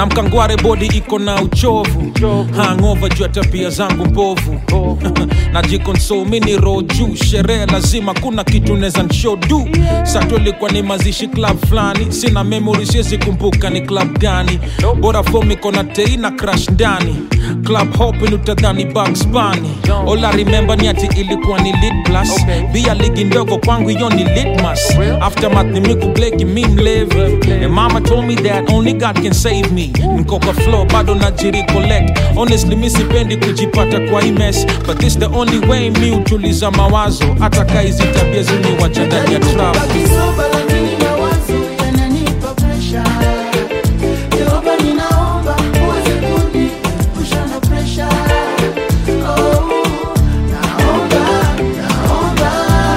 na mkangware bodi iko na uchovu hangova juu ya tabia zangu mbovu najikonsol mini roho juu sherehe lazima kuna kitu neza nshodu sato ilikuwa ni mazishi club fulani sina memory siwezi kumbuka ni club gani bora fom iko na tei na crash ndani club hopin utadhani Bugs Bunny all I remember ni ati ilikuwa ni lit plus bia ligi ndogo kwangu hiyo ni litmas aftermath ni miku bleki mi mlevi and mama told me that only God can save me niko kwa flow bado najiri collect honestly mi sipendi kujipata kwa hii mess but this the only way mi utuliza mawazo hata kaa hizi tabia ziniwacha ndani ya trap Kisoba lakini mawazo yananipa presha. Jehova ninaomba uweze kuniepusha na presha. Oh, naomba, naomba.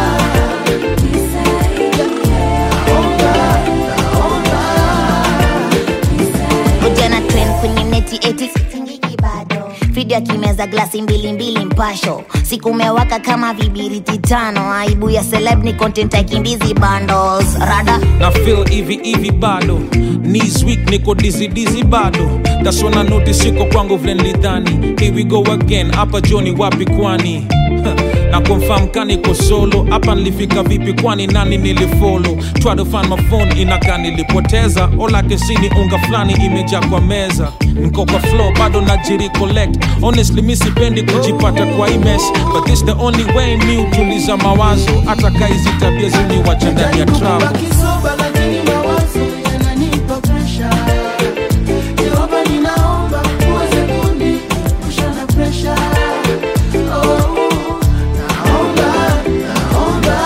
Ujana trend kwenye neti eti sitingiki bado video akimeza glasi mbili mbili mpasho siku umewaka kama vibiriti tano aibu ya celeb ni content aikimbizi bundles rada na feel hivi hivi bado knees weak niko dizzy dizzy bado that's when I notice siko kwangu vile nilidhani here we go again hapa joni wapi kwani na confirm kaniko solo hapa nilifika vipi kwani nani nilifollow try to find my phone inakaa nilipoteza all I can see ni unga fulani imejaa kwa meza niko kwa flow bado najiri collect honestly mi sipendi kujipata kwa hii mess but this the only way mi utuliza mawazo hata kaa hizi tabia ziniwacha ndani ya trap Kisoba lakini mawazo yananipa presha. Jehova ninaomba uweze kuniepusha na presha. Oh, naomba, naomba.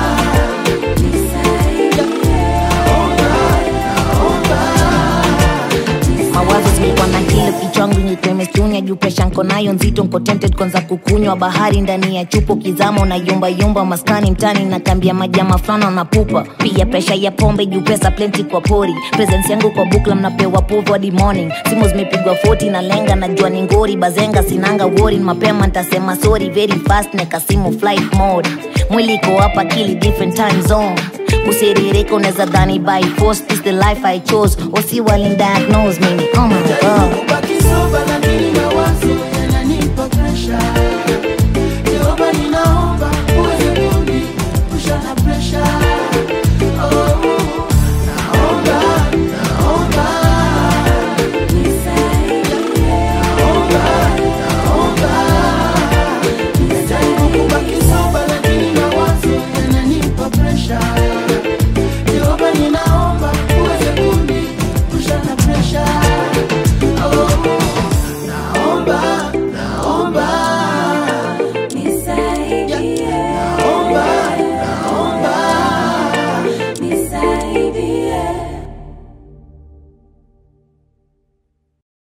mawazo zilikuwa na kile kichwangu nyetemestunya juu presha nko nayo nzito nko tempted kwanza kukunywa bahari ndani ya chupo kizama unayumba yumba maskani mtani na kambia majama fulana na pupa pia presha ya pombe juu pesa plenty kwa pori presence yangu kwa bukla mnapewa povu hadi morning simu zimepigwa 40 na lenga najua ni ngori bazenga sinanga wori mapema ntasema sorry very fast nekasimu flight mode mwili iko hapa kili different time zone kusiririka unaweza dhani by force this the life i chose osi walindiagnose mimi oh my god Kubaki soba lakini mawazo yananipa presha. Jehova ninaomba uweze kuniepusha na presha.